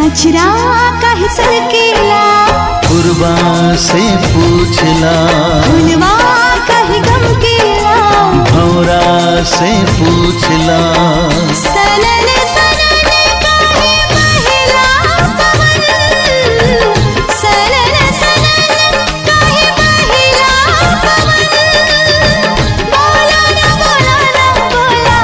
अचरा कह सरकेला पूर्वा से पूछला फुलवा कह गम केला भौरा से पूछला सनन सनन काहे बहेला पवन सनन सनन काहे बहेला पवन बोला ना बोला ना बोला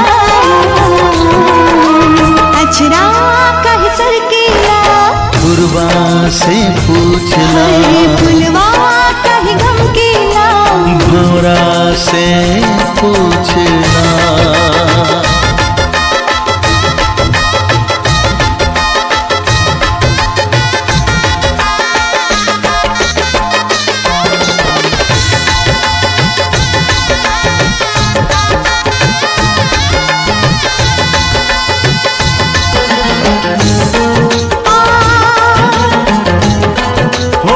ना अचरा कह सरकेला पूर्वा से पूछला अरे फुलवा कह गम केला भौरा से पूछला हो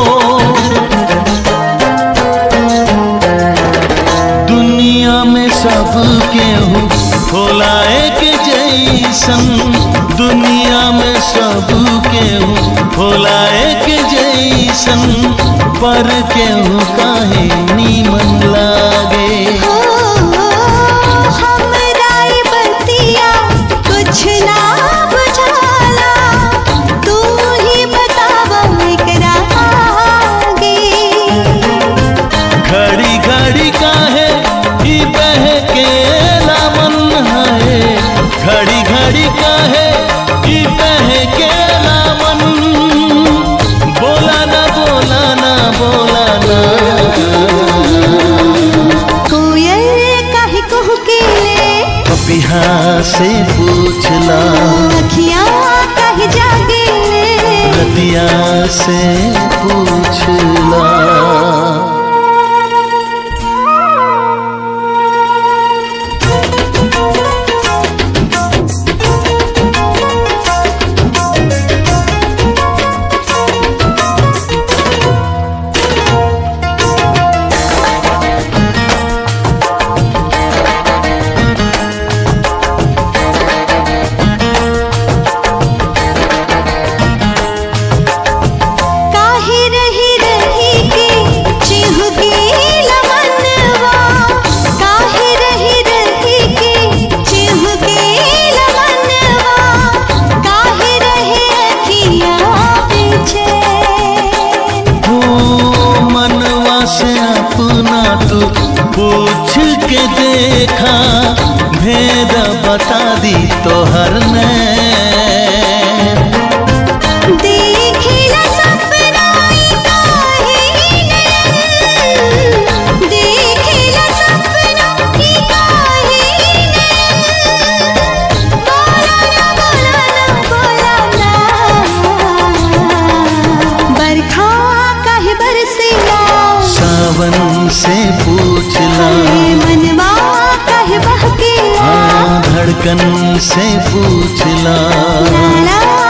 दुनिया में सब केहू होला एक जैसन दुनिया में सब केहू होला एक जैसन पर केहू काहे नीमन लागे हो हमरा ई बतिया कुछ ना बुझाला तू ही बताव एकरा आगे घड़ी घड़ी काहे ई बहकेला मन है घड़ी घड़ी काहे ई बहकेला मन बोला ना बोला ना बोला ना कोयल काहे कहू केले पपिहा से पूछला अखियाँ काहे जागेले रतिया से पूछला काहे रही रही के चिहुकेला मनवा काहे रही रही के चिहुकेला मनवा काहे रहे अखियाँ पीछे हो मनवा से अपना तू पूछ के देखा भेद बता दी तो हर देखिला सपना ई काहे नैन देखिला सपना ई काहे नैन बोला ना बोला ना बोला ना बरखा काहे बरसेला सावन से पूछला अरे मनवा काहे बहकेला हाँ धड़कन से पूछला ला ला